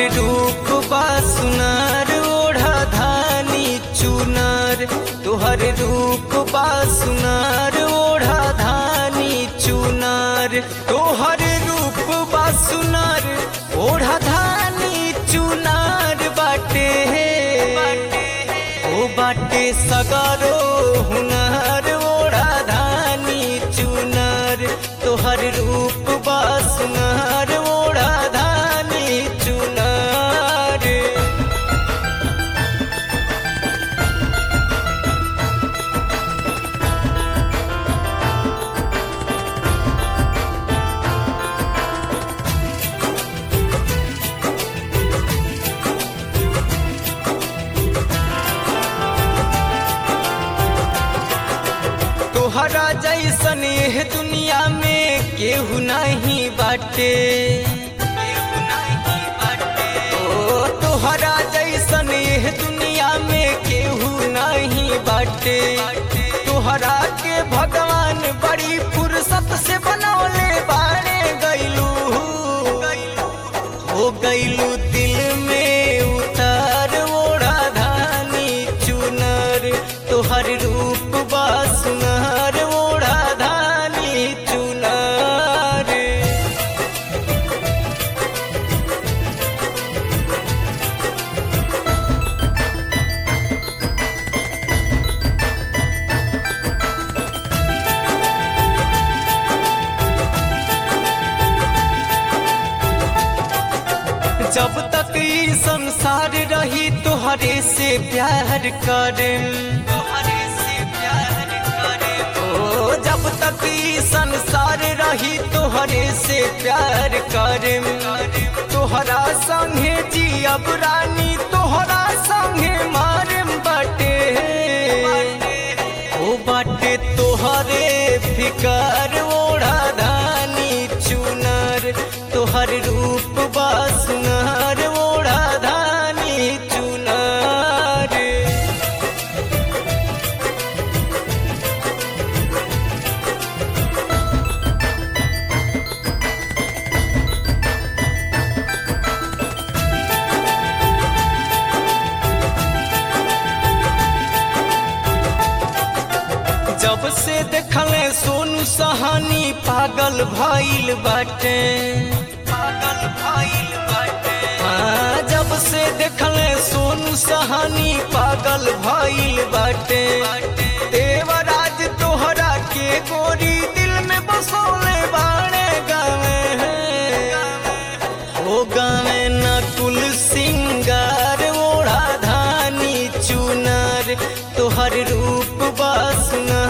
रूप बा सुनार ओढ़ा धानी चुनार तोहर रूप बा सुनार ओढ़ा धानी चुनार तोहर रूप बा सुनार ओढ़ा धानी चुनार बाटे ओ बाटे सगरो हुनर ओढ़ा धानी चुनार तोहर रूप बा सुनार ओढ़ा धानी चुनार तोहरा जैसन एह दुनिया में केहू नहीं बाटे ओ तोहरा जैसन एह दुनिया में केहू नहीं बाटे तोहरा के भगवान बड़ी फुर्सत से बनौले बाड़े गैलू हो गैलू दिल में उतार ओढ़ा धानी चुनर तोहर रूप बा सुनहर ओढ़ा धानी चुनर जब तक ई संसार रही तोहरे से प्यार करे तोहरे से प्यार करे ओ जब तक ई संसार रही तोहरे से प्यार करे तोहरा संगे जियब रानी तोहरा संगे मारे बटे ओ बाटे तोहरे फिकर ओढ़ा धानी चुनर तोहर रूप बा सुनहर ओढ़ा धानी चुनर जब से देखले सोनू सहानी पागल भइल बाटे पागल भइल बाटे हाँ, जब से देखले सोनू सहानी पागल भइल बाटे देवराज तोहरा के गोरी दिल में बसोले बाणे गावे ओ गावे नकुल सिंगार ओढ़ा धानी चुनर तोहर रूप बा सुनर